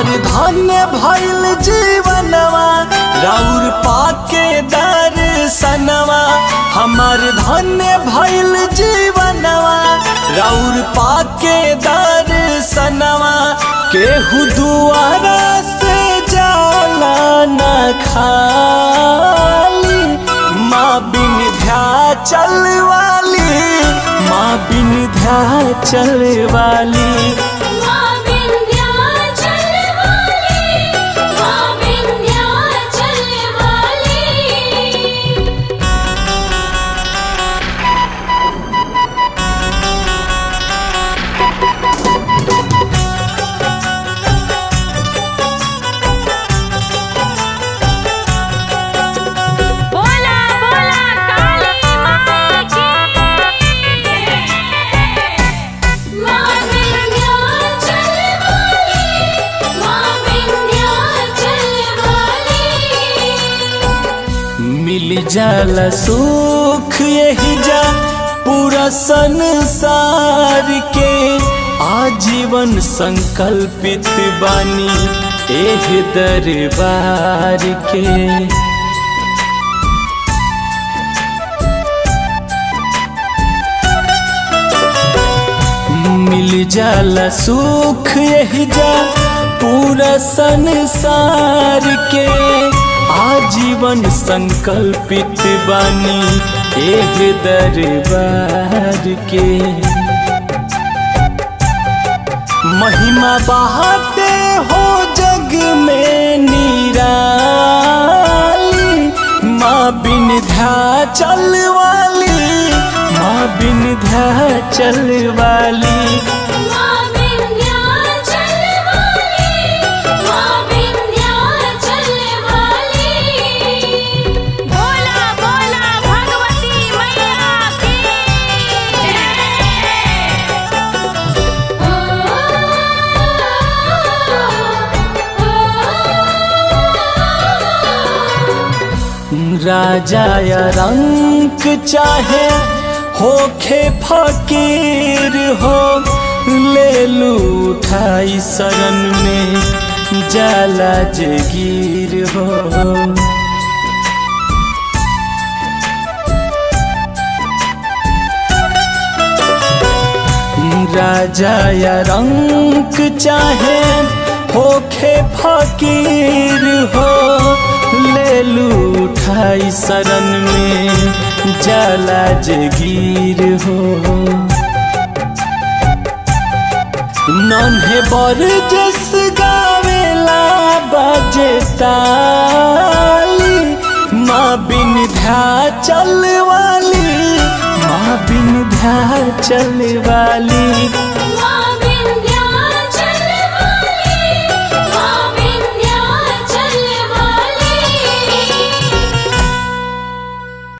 हमार धन्य भइल जीवनवा राउर पाके दर्शनवा हमार धन्य भइल जीवनवा राउर पाके दर्शनवा केहू दुआरा से जाला न खाली माँ बिन ध्या चल वाली माँ बिन ध्या चल वाली माँ विंध्याचल वाली माँ विंध्याचल वाली बोला बोला काली माँ की माँ विंध्याचल वाली माँ विंध्याचल वाली मिल जाला सुख यही जा पूरा संसार के आजीवन संकल्पित बानी एह दरबार के मिल जाला सुख यही जा पूरा संसार के आजीवन संकल्पित बानी एक दरबार के महिमा बहाते हो जग में निराली माँ बिन ध्या चल वाली माँ बिन ध्या चल वाली माँ विंध्याचल वाली माँ विंध्याचल वाली बोला बोला भगवती मैया की राजा या रंग चाहे होखे फकीर हो ले लू उठाई शरण में जाला जगीर हो राजा या रंग चाहे होखे फकीर हो ले लू उठाई शरण में जाला जगीर हो नन्हे बर जस गावेला बाजे ताली माँ बिन ध्या चल वाली माँ बिन ध्या चल वाली माँ विंध्याचल